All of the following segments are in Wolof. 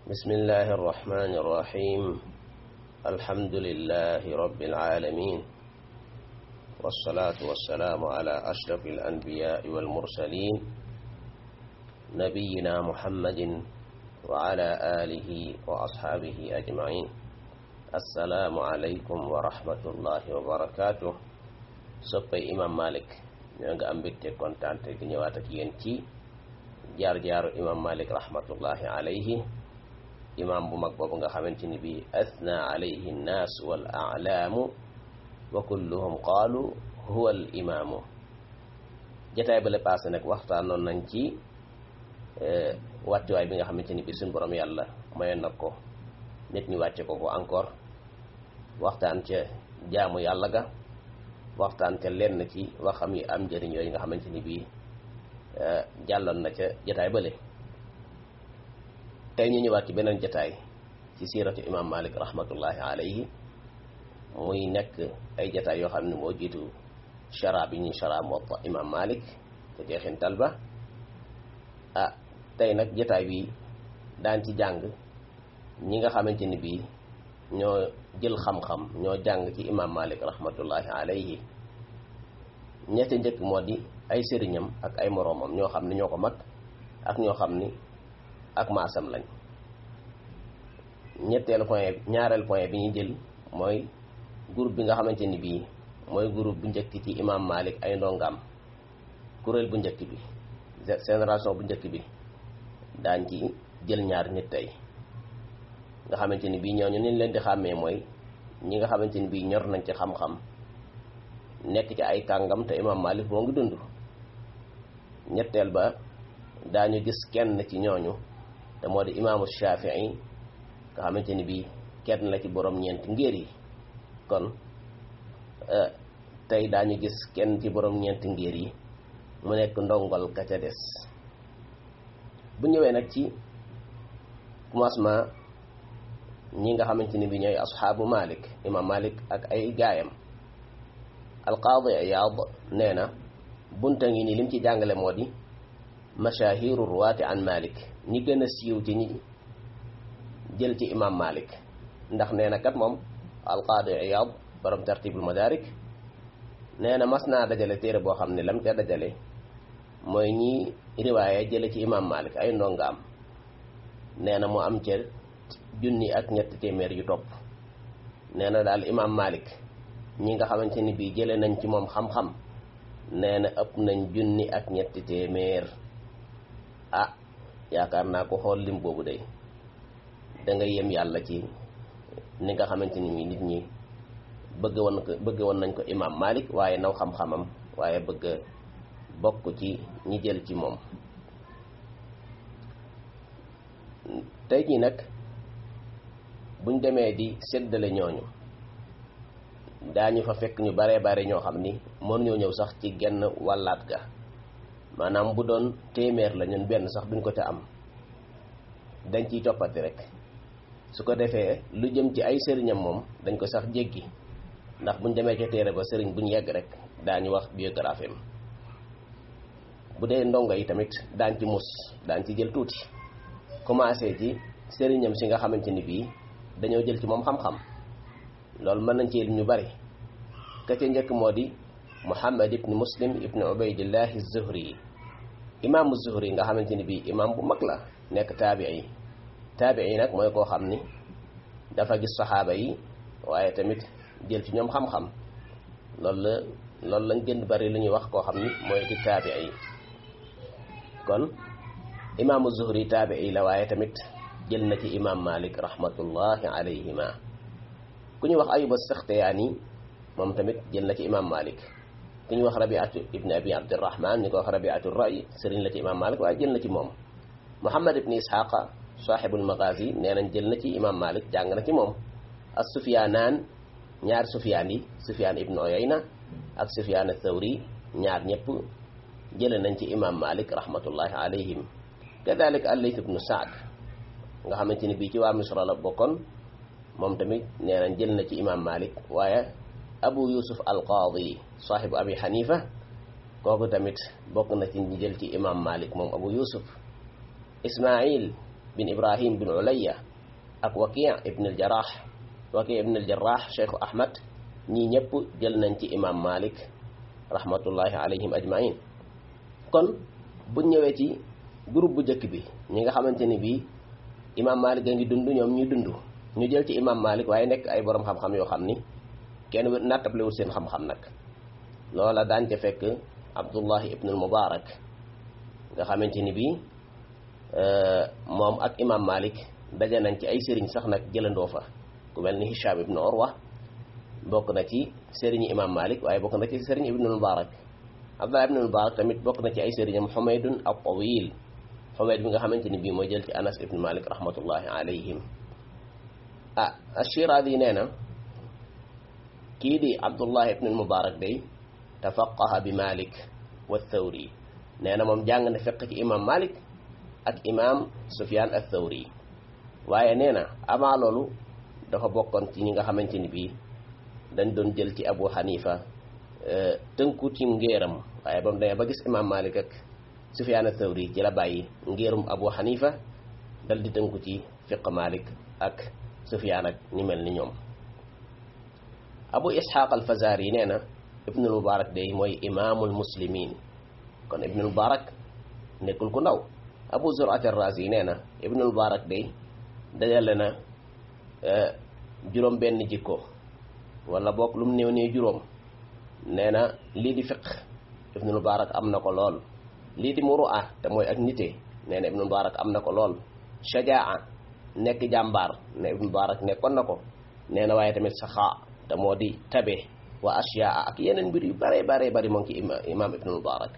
بسم الله الرحمن الرحيم الحمد لله رب العالمين والصلاة والسلام على أشرف الأنبياء والمرسلين نبينا محمد وعلى آله وأصحابه أجمعين السلام عليكم ورحمة الله وبركاته soppay imam malik ñoo nga am mbégte kontaante di ñëwaat ak yéen ci jaar-jaaru imam malik rahmatullahi alayhi imam bu mag boobu nga xamante ni bi athna alayhi nnaas wal a'laamu wa kulluhum qaalu huwa al imaamu jataay ba la passé nag waxtaanoon nañ ci wàccuwaay bi nga xamante ni bi suñ borom yàlla mayoon na ko nit ñi wàcce ko ko encore waxtaan ca jaamu yàlla ga waxtaan ca lenn ci waxam yi am njëriñ yooyu nga xamante ni bii jàlloon na ca jataay bële tey ñu ñëwaat ci beneen jataay ci siiratu imam malik rahmatullahi alayhi muy nekk ay jataay yoo xam ne moo jiitu chara bi ñuy chara Muwatta imam malik te jeexintal ba ah tey nag jataay bi daan ci jàng ñi nga xamante ni bii ñoo jël xam-xam ñoo jàng ci imam malik rahmatullahi alayhi ñette njëkk moo di ay sëriñam ak ay moroomam ñoo xam ne ñoo ko mag ak ñoo xam ni ak maasam lañ ñetteelu point ñaareel point bi ñu jël mooy groupe bi nga xamante ni bii mooy groupe bu njëkk ci imam malik ay ndongaam kuréel bu njëkk bi génération bu njëkk bi daañ ci jël ñaar nit tey nga xamante ni bii ñooñu niñ leen di xàmmee mooy ñi nga xamante ni bii ñor nañ ci xam-xam nekk ci ay kàngam te imam malik moo ngi dund ñetteel ba daañu gis kenn ci ñooñu te moo di imaamu shafii nga xamante ni bii kenn la ci borom ñeenti ngéer yi kon tey daañu gis kenn ci borom ñeenti ngéer yi mu nekk ndongol ka ca des bu ñëwee nag ci commencement ñi nga xamante ni bi ñooy asxaabu malik imam malik ak ay gaayam alqaadi iyaad nee na bunta ngi ni lim ci jàngale moo di mashahiru ruwaati an malik ñi gën a siiw ci ñi jël ci imam malik ndax nee na kat moom alqaadi iyaad borom tartibul madarik nee na mas naa dajale téere boo xam ne lam ca dajale mooy ñi riwaaya jële ci imam malik ay ndongaam nee na mu am ca junni ak ñetti téeméer yu topp nee na daal imam malik ñi nga xamante ni bii jële nañ ci moom xam-xam nee na ëpp nañ junni ak ñetti téeméer ah yaakaar naa ko xool lim boobu day da nga yem yàlla ci ni nga xamante ni nit ñi bëgg woon ko bëgg woon nañ ko imam malik waaye naw xam-xamam waaye bëgg bokk ci ñi jël ci moom tey jii nag buñ demee di séddale ñooñu daañu fa fekk ñu baree bare ñoo xam ni mën ñoo ñëw sax ci genn wàllaat ga maanaam bu doon téeméer la ñun benn sax duñ ko ca am dañ ciy toppati rek su ko defee lu jëm ci ay sëriñam moom dañ ko sax jéggi ndax buñ demee ca téere ba sëriñ buñ yegg rek daañu wax biographie am bu dee ndongo yi tamit daañ ci mus daañ ci jël tuuti commencé ci sëriñam si nga xamante ni bii dañoo jël ci moom xam-xam loolu mën nañ ci ñu bari ka ca njëkk moo di muhammad ibni muslim ibni ubaydillahi zuhri imaamu zuhri nga xamante ni bii imaam bu mag la nekk taabii taabii nag mooy koo xam ni dafa gis saxaaba yi waaye tamit jël ci ñoom xam-xam loolu la loolu lañ gën bari lu ñuy wax koo xam ni mooy di taabii kon imaamu zuhri taabii la waaye tamit jël na ci imaam malik rahmatullahi alayhima ku ñuy wax ayuba saxtiyaani moom tamit jël na ci imaam malik ku ñuy wax rabiatu ibni abi abdirahman ñu ko wax rabiatu ray sëriñ la ci imaam malik waaye jël na ci moom muhammad ibni ishaqa saaxibul magazi nee nañ jël na ci imaam malik jàng na ci moom as sufyaanaan ñaar sufyaan yi sufyaan ibnu oyayna ak sufyaan athawri ñaar ñëpp jële nañ ci imaam malik rahmatullahi alayhim kadalik allayth ibnu saad nga xamante ni bii ci waa misra la bokkoon moom tamit nee nañ jël na ci imam malik waaye abu yusuf al qaadi saaxibu abi xanifa kooku tamit bokk na ci ñi jël ci imam malik moom abu yusuf ismail bin ibrahim bin ulayya ak waqi ibn al jarah waqi ibn al jarah cheikhu ahmad ñii ñëpp jël nañ ci imam malik rahmatullahi alayhim ajmain kon bu ñëwee ci groupe bu njëkk bi ñi nga xamante ni bii imam malik a ngi dund ñoom ñu dund ñu jël ci imam malik waaye nekk ay borom xam-xam yoo xam ni kenn nattablewul seen xam-xam nag loola daan ca fekk abdullahi ibnul mubarak nga xamante ni bii moom ak imam malik daje nañ ci ay sëriñ sax nag jëlandoo fa ku mel ni hisham ibnu urwa bokk na ci sëriñi imam malik waaye bokk na ci sëriñ ibnul mubarak abdullah ibnul mubarak tamit bokk na ci ay sëriñam xumaydun al tawil xumayd bi nga xamante ni bii mooy jël ci anas ibnu malik rahmatullahi alayhim ah ashiraadi nee na kii di abdullah ibnul mubarak day tafaqaha bi malik wa thawri nee na moom jàng na fiq ci imam malik ak imam sufyan al thawri waaye nee na avant loolu dafa bokkoon ci ñi nga xamante ni bii dañ doon jël ci abu xanifa tënku ci ngéeram waaye ba mu demee ba gis imam malik ak sufyan al thawri ci la bàyyi ngéerum abu xanifa dal di tënku ci fiq malik ak sufyan ak ñi mel ni ñoom abu ishaq al fazari nee na ibnul mubarak day mooy imaamul muslimin kon ibnul mubarak nekkul ku ndaw abu zurat ar-razi nee na ibnul mubarak day dajale na juróom benn jikko wala boog lu mu néew néew juróom nee na lii di fiq ibnul mubarak am na ko lool lii di muru'a te mooy ak nite nee na ibnul mubarak am na ko lool shajaa nekk jàmbaar ne ibnul mubarak nekkoon na ko nee na waaye tamit saxaa te moo di tabe wa ashyaa ak yeneen mbir yu bare bare bari moo ngi ci imam ibnul mubarak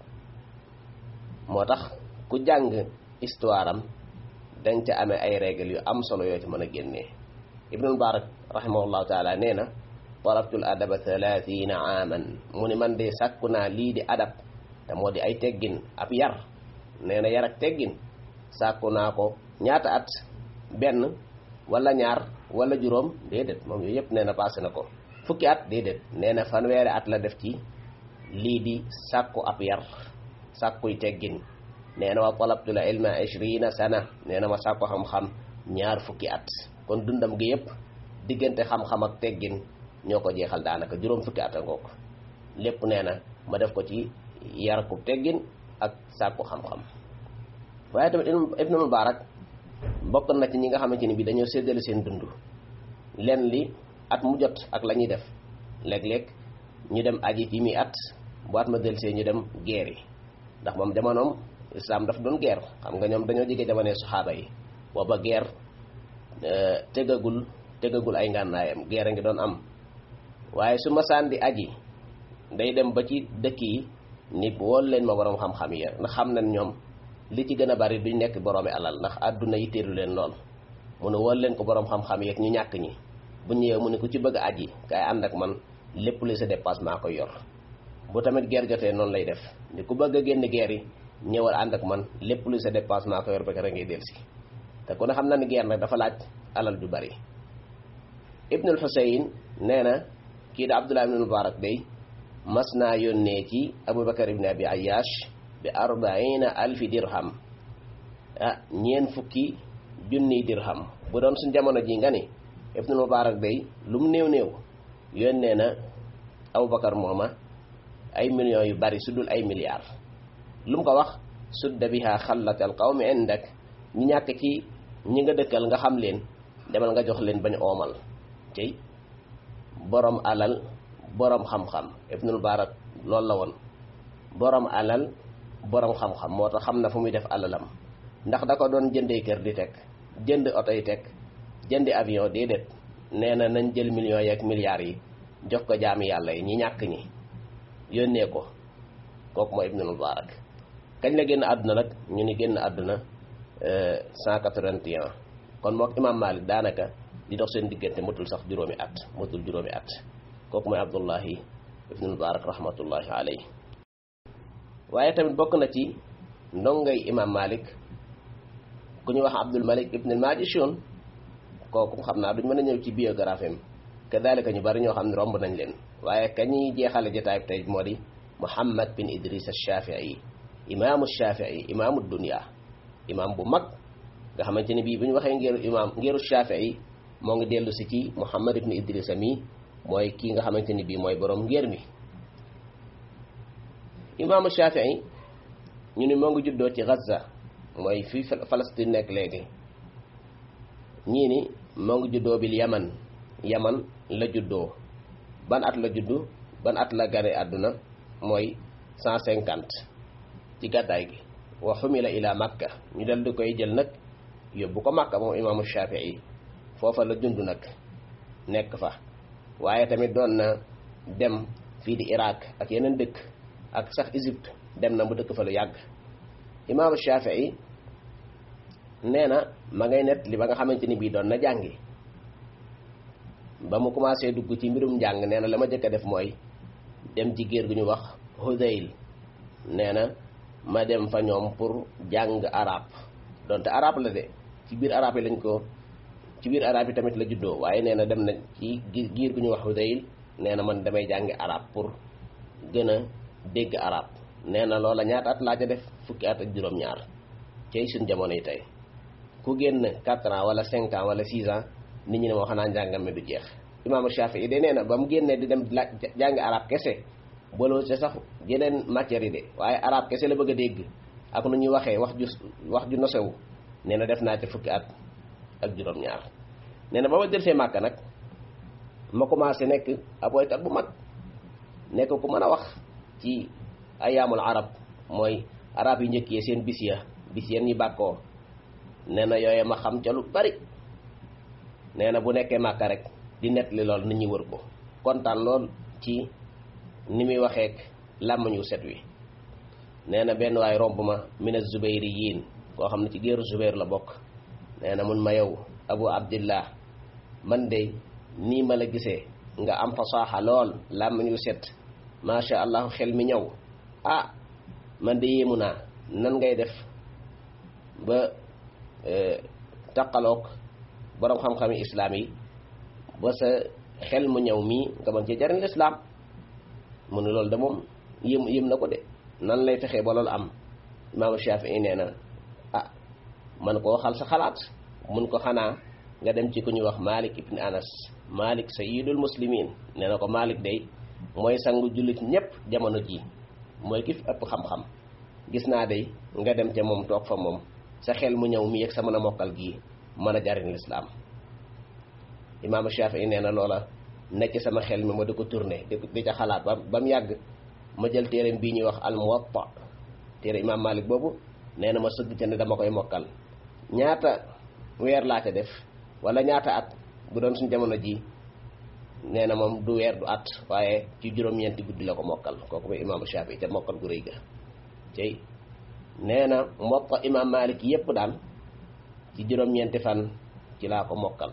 moo tax ku jàng histoire am dañ ca amee ay règles yu am solo yoo ci mën a génnee ibnul mubarak rahimahullahu taala nee na talabtul adaba thalathina aaman mu ni man de sàkku naa lii di adab te moo di ay teggin ab yar nee na yar ak teggin sàkku naa ko ñaata at benn wala ñaar wala juróom déedéet moom yooyu yëpp nee na passé na ko fukki at déedéet nee na fanweeri at la def ci lii di sàkku ab yar sàkkuy teggin nee na wa talabtul ilma ishrina sana nee na ma sàkku xam-xam ñaar fukki at kon dundam gi yëpp diggante xam-xam ak teggin ñoo ko jeexal daanaka juróom fukki at a ngoog lépp nee na ma def ko ci yar ku teggin ak sàkku xam-xam waaye tamit ibnu mubarak bokk na ci ñi nga xamante ni bi dañoo séddale seen dund len li at mu jot ak la ñuy def léeg-léeg ñu dem aji ci mi at bu at ma delsee ñu dem guerre yi ndax moom jamonoom islam daf doon guerre xam nga ñoom dañoo jege jamonoy saxaaba yi booba guerre tegagul tegagul ay ngànnaayam guerre ngi doon am waaye su masaan di aji day dem ba ci dëkk yi ni wool leen ma borom xam-xam yi ndax xam nañ ñoom li ci gën a bari duñ nekk boroomi alal ndax àdduna yi téelu leen lool mu ne wool leen ko borom xam-xam yi ak ñu ñàkk ñi bu ñëwee mu ne ku ci bëgg a aji kay ànd ak man lépp li sa dépasse maa koy yor bu tamit guerre jotee noonu lay def ni ku bëgg a génn guerre yi ñëwal ànd ak man lépp lu sa dépasse maa ko yor ba kere ngay delsi te ku ne xam na ni guerre nag dafa laaj alal ju bari ibnul xuseyn nee na kii da abdullah ibnul mubarak day mas naa yónnee ci abubakar ibn abi ayash bi arbaina alfi dirham ah ñeen fukki junniy dirham bu doon suñ jamono ji nga ni ibnul mubarak day lu mu néew néew yónnee na abubakar mooma ay millions yu bari su dul ay milliards lu mu ko wax sudda biha xallat al qawmi indak ñi ñàkk ci ñi nga dëkkal nga xam leen demal nga jox leen bañ oomal tey borom alal borom xam-xam ibnul mubarak loolu la woon borom alal borom xam-xam moo tax xam na fu muy def alalam ndax da ko doon jëndee kër di teg jënd oto yi teg jëndi avion déedéet nee na nañ jël millions yi ak milliards yi jox ko jaami yàlla yi ñi ñàkk ñi yónnee ko kooku mooy ibnul mubarak kañ la génn àdduna nag ñu ni génn àdduna 181 kon mook imam malik daanaka di dox seen diggante motul sax juróomi at motul juróomi at kooku mooy abdullahi ibnul mubarak rahmatullahi alayhi waaye tamit bokk na ci ndongay imam malik ku ñu wax abdul malik ibnul majishun kooku xam naa duñ mën a ñëw ci biographie am kadalika ñu bari ñoo xam ne romb nañ leen waaye ka ñuy jeexale jotaay tey moo di muhammad bin idris al-shafii imaamu shafii imaamu dunia imaam bu mag nga xamante ni bii bu ñu waxee ngeeru imaam ngeeru Shafii moo ngi dellu si ci Muhammad ibn Idrisa mi mooy kii nga xamante ni bii mooy borom ngeer mi imaamu Shafii ñu ni moo ngi juddoo ci Gaza mooy fii Palestine nekk léegi ñii ni moo ngi juddoo bil Yaman Yaman la juddoo ban at la juddu ban at la gane àdduna mooy cent cinquante ci gàddaay gi wa xumila ila Makka ñu dal di koy jël nag yóbbu ko Makka moom imaamu Shafii foofa la dund nag nekk fa waaye tamit doon na dem fii di Irak ak yeneen dëkk ak sax Égypte dem na mu dëkk fa lu yàgg imaamu Shafii nee na ma ngay nett li ba nga xamante ni bii doon na jàngi ba mu commencé dugg ci mbirum njàng nee na la ma jëkk a def mooy dem ci géer gu ñu wax Hudayl nee na ma dem fa ñoom pour jàng arab donte arab la de ci biir arab yi lañ ko ci biir arab yi tamit la juddoo waaye nee na dem na ci giir gu ñu wax Hudayl nee na man damay jàngi arab pour gën a dégg arab nee na loola ñaata at laa ca def fukki at ak juróom-ñaar cey suñ jamono yi tey ku génn 4 ans wala 5 ans wala 6 ans nit ñi ne moo xanaa njàngam mi du jeex imaamu Shafii de nee na ba mu génnee di dem jàngi arab kese booloo ci sax yeneen matières yi de waaye arab kese la bëgg a dégg ak nu ñuy waxee wax ju wax ju nosewu nee na def naa ci fukki at ak juróom-ñaar nee na ba ma dellusee Màkka nag ma commencé nekk ab woykat bu mag nekk ku mën a wax ci ayaamul arab mooy arab yi njëkk yi seen bis ya bis yeen ñi bàkkoo nee na yooye ma xam ca lu bari nee na bu nekkee Màkka rek di nett li lool nit ñi wër ko kontaan lool ci ni muy waxeek làmmañu set wi nee na benn waay romb ma mina zubayri yiin koo xam ne ci géeru zubayr la bokk nee na mun ma yow abu abdillah man de nii ma la gisee nga am fasaaxa lool làmmañu set macha allah xel mi ñëw ah man de yéemu naa nan ngay def ba taqaloog boroom xam-xami islaam yi ba sa xel mu ñëw mii nga mën ci jariñ lislaam mu ne loolu de moom yëm yëm na ko de nan lay fexee ba loolu am imaamu Shafii nee na ah man ko waxal sa xalaat mun ko xanaa nga dem ci ku ñuy wax Malik ibn Anas Malik sayyidul muslimin nee na ko Malik day mooy sangu jullit ñépp jamono ji mooy ki fi ëpp xam-xam gis naa day nga dem ca moom toog fa moom sa xel mu ñëw mi yegg sa mën a mokkal gii mën a jariñ lislaam imaamu Shafii nee na loola nekk sama xel mi ma di ko tourné di ca xalaat ba ba mu yàgg ma jël téereem bii ñuy wax al muwatta téere imaam Malik boobu nee na ma sëgg ca ne dama koy mokkal ñaata weer laa ca def wala ñaata at bu doon suñ jamono ji nee na moom du weer du at waaye ci juróom-ñeenti guddi la ko mokkal kooku mooy imaamu Shafii ca mokkal gu rëy ga tey nee na muwatta imaam Malik yépp daal ci juróom-ñeenti fan ci laa ko mokkal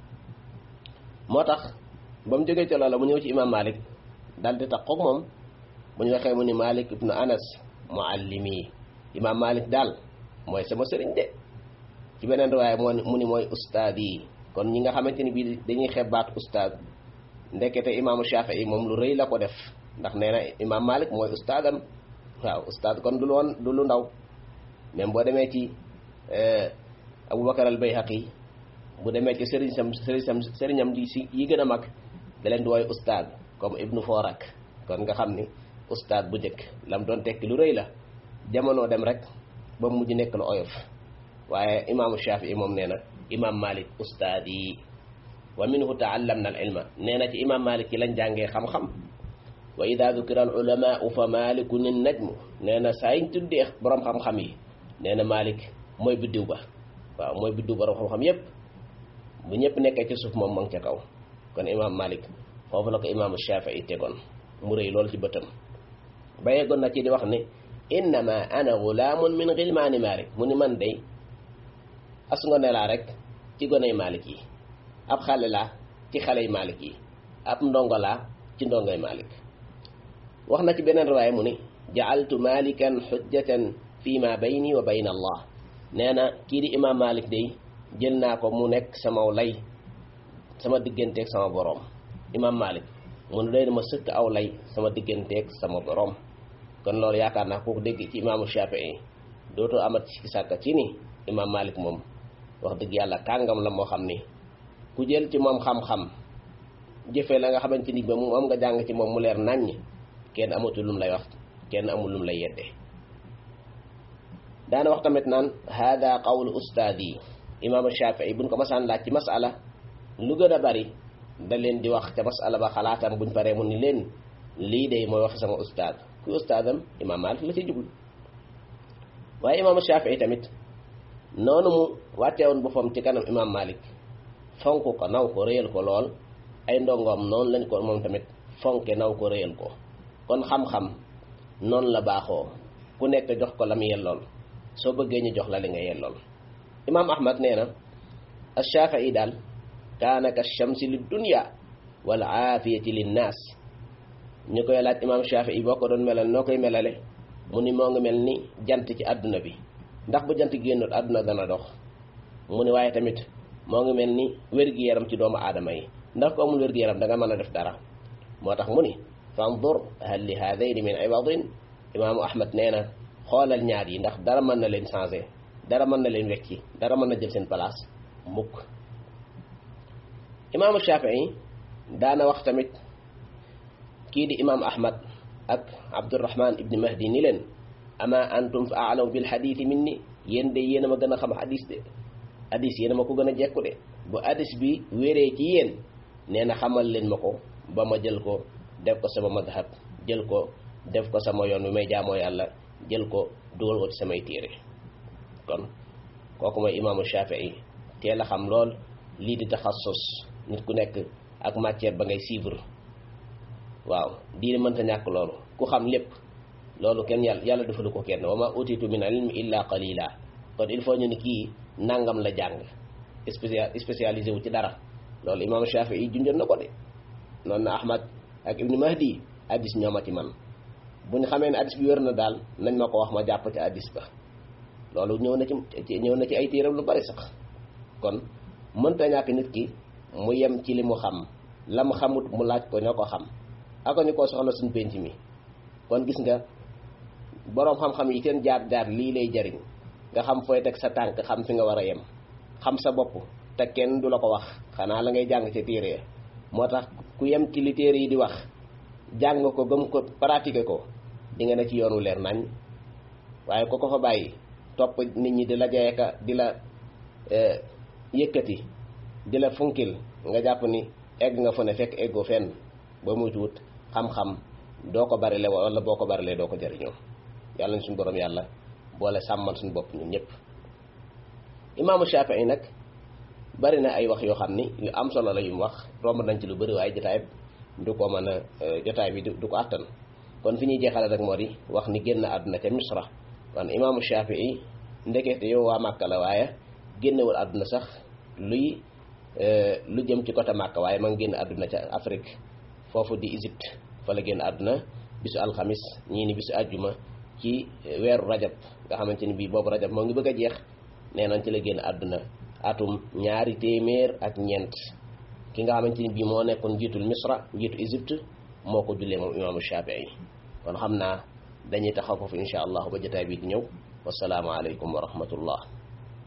moo tax ba mu jógee ca loola mu ñëw ci imam malik daal di tax koog moom bu ñu waxee mu ni malik ibnu anas muallimi imam malik daal mooy sama sëriñ de ci beneen riwaaya moo mu ni mooy ustaad yi kon ñi nga xamante ni bii dañuy xebaat ustaad ndekete imaamu shafii moom lu rëy la ko def ndax nee na imam malik mooy ustaadam waaw ustaad kon du lu woon du lu ndaw même boo demee ci aboubacar al bayhaqi bu demee ci sëriñ sam sëriñ sam sëriñam di si yi gën a mag da leen di wooy ustaad comme ibnu forak kon nga xam ni ustaad bu njëkk lam doon tekki lu rëy la jamono dem rek ba mujj nekk lu oyof waaye imaamu shafii moom nee na imam malik ustaad yi wa minhu taallamna al ilma nee na ci imam malik yi lañ jàngee xam-xam wa ida dukira al ulamaau fa malikun in najmu nee na saa yiñ tuddee borom xam-xam yi nee na malik mooy biddiw ba waaw mooy biddiw borom xam-xam yépp bu ñëpp nekkee ci suuf moom ma ngi ca kaw kon imaam Malik foofu la ko imaamu Shafii tegoon mu rëy lool ci bëtam ba yeggoon na ci di wax ne innama ana gulaamun min gilmaani Malik mu ni man day as ngone laa rek ci goney Malik yi ab xale laa ci xaley Malik yi ab ndongo laa ci ndongoy Malik wax na ci beneen riwaaya mu ni ja'altu malikan xujjatan fi ma bayni wa bayna allah nee na kii di imaam Malik day jël naa ko mu nekk sama lay sama digganteeg sama boroom imaam Malik mu ne doy na ma sëkk aw lay sama digganteeg sama boroom kon loolu yaakaar naa kooku dégg ci imaamu Shafii dootoo amat ci sàkka ci ni imaam Malik moom wax dëgg yàlla kàngam la moo xam ni ku jël ci moom xam-xam jëfee la nga xamante ni ba moom nga jàng ci moom mu leer naññ kenn amatul lum lay wax kenn amul lum lay yedde daana wax tamit naan hada qawlu ustaadi imaam Shafii buñ ko masaan laaj ci masala lu gën a bari da leen di wax ca masala ba xalaatam buñ paree mu ni leen lii de mooy wax sama ustaad ku ustaadam imaam Malik la ci jublu waaye imaam Shafii tamit noonu mu wàcceewoon boppam ci kanam imaam Malik fonk ko naw ko réyal ko lool ay ndongoom noonu lañ ko moom tamit fonke naw ko réyal ko kon xam-xam noonu la baaxoo ku nekk jox ko la mu yellool soo bëggee ñu jox la li nga yellool imaam ahmad nee na ashafii daal kaana ka shamsi li dunya wal aafiyati linnaas ñu koy laaj imaam shafii boo ko doon melal noo koy melale mu ni moo ngi mel ni jant ci àdduna bi ndax bu jant génnul àdduna dana dox mu ni waaye tamit moo ngi mel ni wér-gi-yaram ci doomu aadama yi ndax ko amul wér-gi-yaram da nga mën a def dara moo tax mu ni fandur hal li haadayni min iwadin imaamu ahmad nee na xoolal ñaar yi ndax dara mën na leen changé dara mën na leen wecci dara mën na jël seen place mukk imaamu shafii daana wax tamit kii di imaam ahmad ak abdurahman ibni mahdi ni leen ama antum fa aalamu bil xadiisi min ni yéen de yéen a ma gën a xam hadis de hadis yéen a ma ko gën a jekku de bu hadis bi wéree ci yéen nee na xamal leen ma ko ba ma jël ko def ko sama madhab jël ko def ko sama yoon wi may jaamoo yàlla jël ko dugal ko ci samay téere kon kooku mooy imaamu Shafii teel a xam lool lii di taxassus nit ku nekk ak matière ba ngay suivre waaw diine mënta ñàkk loolu ku xam lépp loolu kenn yàlla yàlla defalu ko kenn wa ma utitu min ilmi illa qalila kon il faut ñu ni kii nangam la jàng spécial spécialisé wu ci dara loolu imaamu Shafii junjoon na ko de noonu na Ahmad ak Ibnu Mahdi addis ñooma ci man bu ñu xamee ne addis bi wér na daal nañ ma ko wax ma jàpp ci addis ba loolu ñëw na ci ñëw na ci ay téeram lu bari sax kon mënta ñàkk nit ki mu yem ci li mu xam la mu xamut mu laaj ko ñoo ko xam ako ñu koo soxla suñ penc mi kon gis nga boroom xam-xam yi seen jaar-jaar lii lay jariñ nga xam fooy teg sa tànk xam fi nga war a yem xam sa bopp te kenn du la ko wax xanaa la ngay jàng ca téere moo tax ku yem ci li téere yi di wax jàng ko gëm ko pratiquer ko di nga ne ci yoonu leer nañ waaye ko ko fa bàyyi topp nit ñi di la jayeka di la yëkkati di la funkil nga jàpp ni egg nga fa ne fekk eggoo fenn ba muy tuut xam-xam doo ko barile wala boo ko barilee doo ko jëriñoo yàlla na suñu borom yàlla boole sàmmal suñu bopp ñun ñëpp imaamu Shafii nag bari na ay wax yoo xam ni yu am solo la yu mu wax romb nañ ci lu bëri waaye jotaay du ko mën a jotaay bi du ko àttan kon fi ñuy jeexale rek moo di wax ni génn àdduna ca misra kon imaamu Shafii ndekete yow waa Màkka la waaye génnewul àdduna sax luy lu jëm ci côté Màkka waaye ma ngi génn àdduna ca Afrique foofu di Égypte fa la génn àdduna bisu alxamis ñii ni bisu àjjuma ci weeru rajab nga xamante ni bii boobu rajab moo ngi bëgg a jeex nee nañ ci la génn àdduna atum ñaari téeméer ak ñeent ki nga xamante ni bii moo nekkoon njiitul misra njiitu Égypte moo ko jullee moom imaamu Shafii kon xam naa dañuy taxaw foofu insha allah ba jotaay bi di ñëw wasalaamu aleykum wa rahmatullah